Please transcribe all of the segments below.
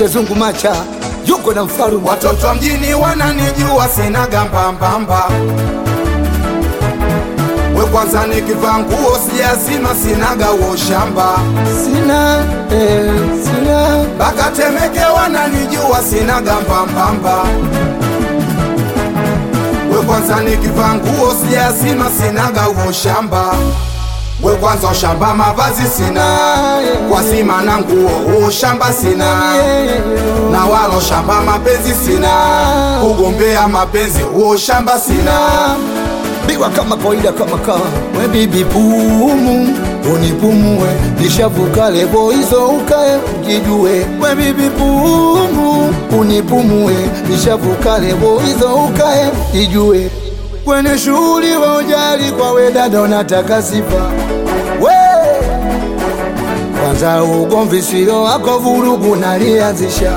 Bazungu Macha yuko na mfarume Watoto wa mjini wananijua sina gambambamba. We kwanza nikivaa nguo sijazima sinaga uo shamba. sina eh, sina Baka Temeke wananijua sina gambambamba. We kwanza nikivaa nguo sijazima sinaga uo shamba. We kwanza ushamba mavazi sina, kwa sima na nguo uo shamba sina na walo shamba mapenzi sina, kugombea mapenzi uo shamba sina. biwa kama kawaida kama kawa we bibi pumu unipumue nishavuka lebo hizo ukae ujijue we bibi pumu unipumue nishavuka lebo hizo ukae ujijue kwenye shughuli wa ujali kwa we dada unataka sifa we kwanza ugomvi sio wako vurugu nalianzisha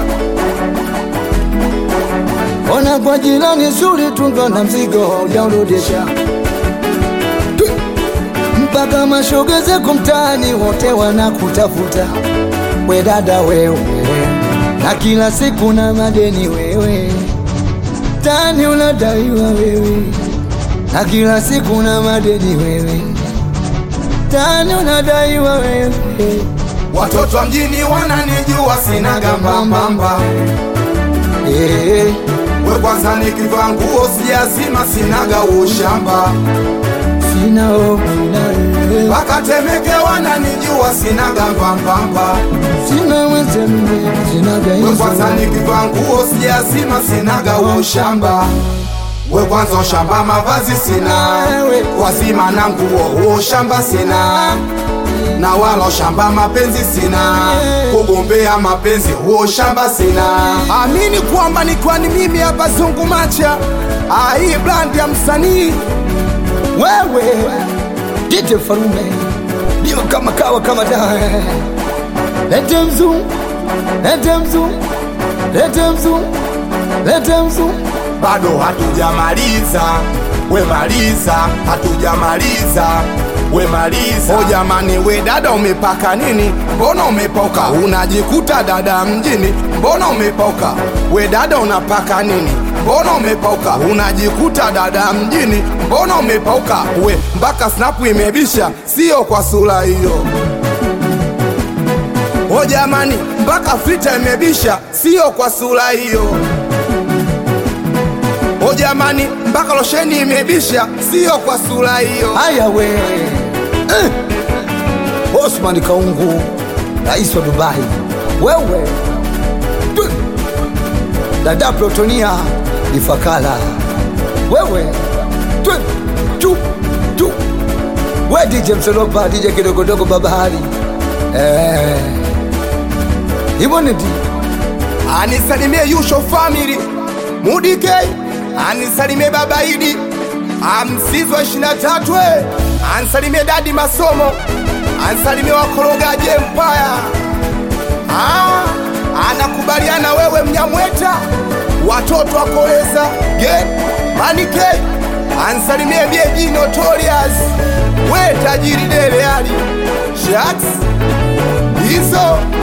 ona kwa jirani zuri tungo na mzigo haujaurudisha Tu- mpaka mashoga zako mtaani wote wanakutafuta we dada wewe na kila siku na madeni wewe tani unadaiwa wewe na kila siku na madeni wewe tani unadaiwa wewe Watoto wa mjini wananijua sina gambambamba. Eh, We kwanza nikivaa nguo sijazima sinaga ushamba. sina hofu na wewe. Baka Temeke wananijua sina gambambamba. sina wenzenu sina We kwanza gaizo nikivaa nguo sijazima sinaga ushamba. We kwanza ushamba mavazi sina, wazima na nguo ushamba sina na wala shamba mapenzi sina, kugombea mapenzi huo shamba sina. Amini kwamba ni kwani mimi hapa Zungu Macha, ah, hii brand ya msanii wewe DJ Farume ndio kama kawa kama dawa lete mzu lete mzu lete mzu lete mzu bado hatujamaliza, we maliza, hatujamaliza we maliza. O jamani, we dada umepaka nini? Mbona umepoka? Unajikuta dada mjini, mbona umepoka? We dada unapaka nini? Mbona umepoka? Unajikuta dada mjini, mbona umepoka? We mpaka snapu imebisha, sio kwa sura hiyo. O jamani, mpaka fita imebisha, sio kwa sura hiyo. O jamani, mpaka losheni imebisha, sio kwa sura hiyo. haya we eh. Osman Kaungu rais wa Dubai wewe Tu. dada Protonia Ifakala wewe Tu. Tu. Tu. we DJ Msolopa DJ kidogodogo babahari eh. hivyo ni di anisalimie Yusho family Mudike, anisalimie baba Idi amsizwa ishirini na tatu anisalimie dadi masomo anisalimie wakorogaji Empire ah, anakubaliana wewe Mnyamweta watoto wakoleza ge manike anisalimie bieji notorious we tajiri dele ali shaks hizo